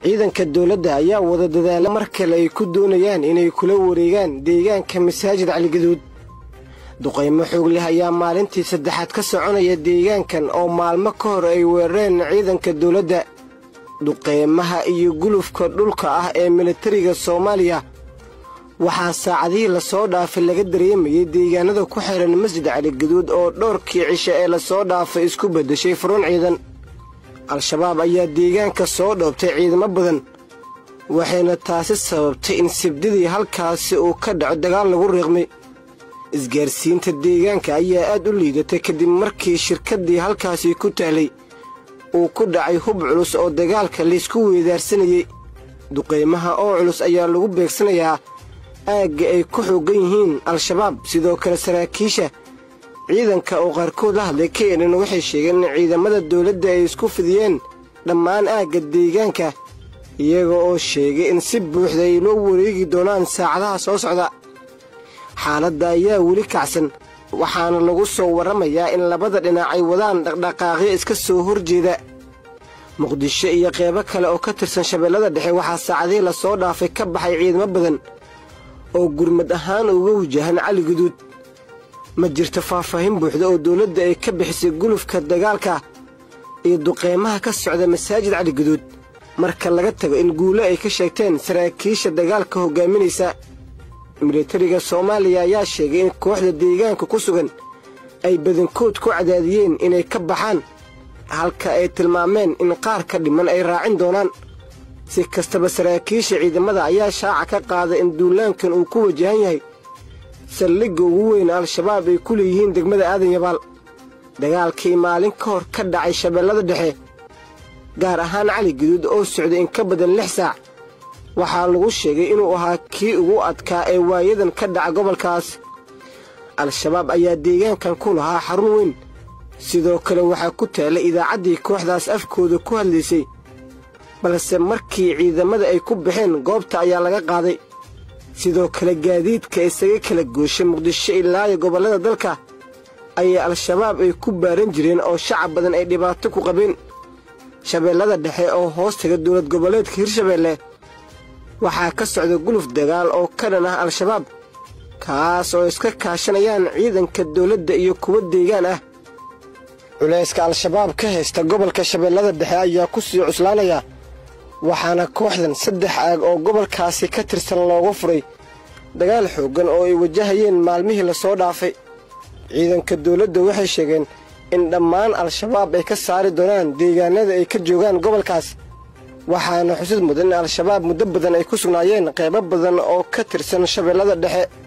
ciidanka dowladda ayaa wada dadaala mar kale ay ku doonayaan inay kula wareegaan deegaanka masaajid caligaduud duqaymo xoog leh ayaa maalintii saddexaad ka soconaya deegaankan oo maalmo ka hor ay weerareen ciidanka dowladda duqeymaha iyo gulufka dhulka ah ee militariga soomaaliya waxaa saacadihii lasoo dhaafay laga dareemayay deegaanada ku xihan masjid caligaduud oo dhowrkii cishe ee lasoo dhaafay isku beddeshay furuun ciidan al-shabaab ayaa deegaanka soo dhoobtay ciidamo badan waxayna taasi sababtay in sibdidii halkaasi uu ka dhaco dagaal lagu riiqmay isgaarsiinta deegaanka ayaa aad u liidatay kadib markii shirkaddii halkaasi ku tahlay uu ku dhacay hub culus oo dagaalka laysku weedaarsanayey duqaymaha oo culus ayaa lagu beegsanayaa aagga ay ku xooggan yihiin al-shabaab sidoo kale saraakiisha ciidanka oo qaarkood la hadlay keenan waxay sheegeen in ciidamada dowladda ay isku fidiyeen dhammaan aagga deegaanka iyaga oo sheegay in si buuxda ay loo wareegi doonaan saacadaha soo socda xaaladda ayaa weli kacsan waxaana lagu soo warramayaa in labada dhinac ay wadaan dhaqdhaqaaqyo iska soo horjeeda muqdisho iyo qeybo kale oo ka tirsan shabeellada dhexe waxaa saacadihii lasoo dhaafay ka baxay ciidamo badan oo gurmad ahaan uga wajahan cali guduud ma jirto faahfaahin buuxda oo dowladda ay ka bixisay gulufka dagaalka iyo duqeymaha ka socda masaajid cali guduud marka laga tago in guulo ay ka sheegteen saraakiisha dagaalka hoggaaminaysa militariga soomaaliya ayaa sheegay in kooxda deegaanka ku sugan ay badankood ku cadaadiyeen inay ka baxaan halka ay tilmaameen in qaar ka dhiman ay raacin doonaan si kastaba saraakiisha ciidamada ayaa shaaca ka qaaday in duulaankan uu ku wajahan yahay saldhigga ugu weyn al-shabaab ay ku leeyihiin degmada aadan yabaal dagaalkii maalin ka hor ka dhacay shabeellada dhexe gaar ahaan cali guduud oo socday in ka badan lix saac waxaa lagu sheegay inuu ahaa kii ugu adkaa ee waayadan ka dhaca gobolkaas al-shabaab ayaa deegaankan ku lahaa xarun weyn sidoo kale waxaa ku taallay idaacaddii kooxdaas afkooda ku hadlaysay balse markii ciidamada ay ku baxeen goobta ayaa laga qaaday sidoo kale gaadiidka isaga kala gooshay muqdisho ilaayo gobollada dalka ayay al-shabaab ay ku baaran jireen oo shacab badan ay dhibaato ku qabeen shabeellada dhexe oo hoos taga dowlad goboleedka hirshabeelle waxaa ka socda guluf dagaal oo ka dhan ah al-shabaab kaas oo iska kaashanayaan ciidanka dowladda iyo kuwa deegaan ah culayska al-shabaab ka haysta gobolka shabeellada dhexe ayaa ku sii cuslaanaya waxaana kooxdan saddex aag oo gobolkaasi ka tirsan looga furay dagaal xooggan oo ay wajahayeen maalmihii lasoo dhaafay ciidanka dowladda waxay sheegeen in dhammaan al-shabaab ay ka saari doonaan deegaanada ay ka joogaan gobolkaas waxaana xusid mudan in al-shabaab muddo badan ay ku sugnaayeen qaybo badan oo ka tirsan shabeellada dhexe